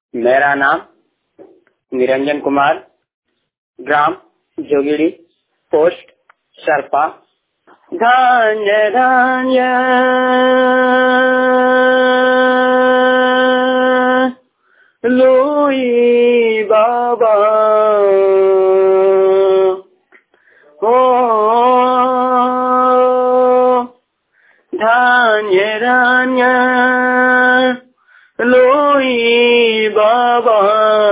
मेरा नाम निरंजन कुमार ग्राम जोगिड़ी पोस्ट सरपा धान्य धान्य लोई बाबा हो धान्य धान्य लोई बाबा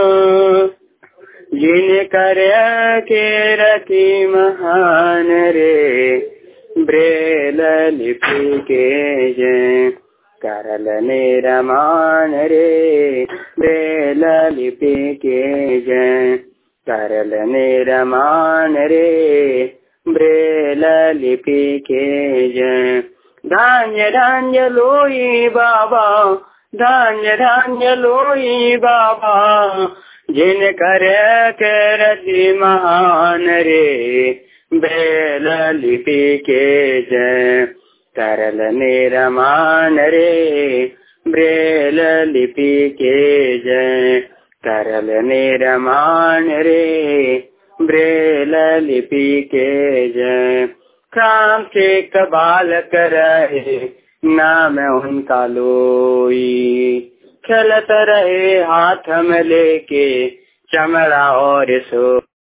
जिन कर के रति महान रे ब्रेल लिपि के जय करल निरमान रे ब्रेल लिपि के जय करल निरमान रे ब्रेल लिपि के जय धान्य धान्य लोई बाबा धान्य धान्य लोई बाबा जिन कर रति महान रे बेल लिपि के जय करल निरमान रे ब्रेल लिपि के जय करल निरमान रे ब्रेल लिपि के जय काम से कबाल करे नाम उनका लोई चलत रहे हाथ में लेके चमड़ा और सो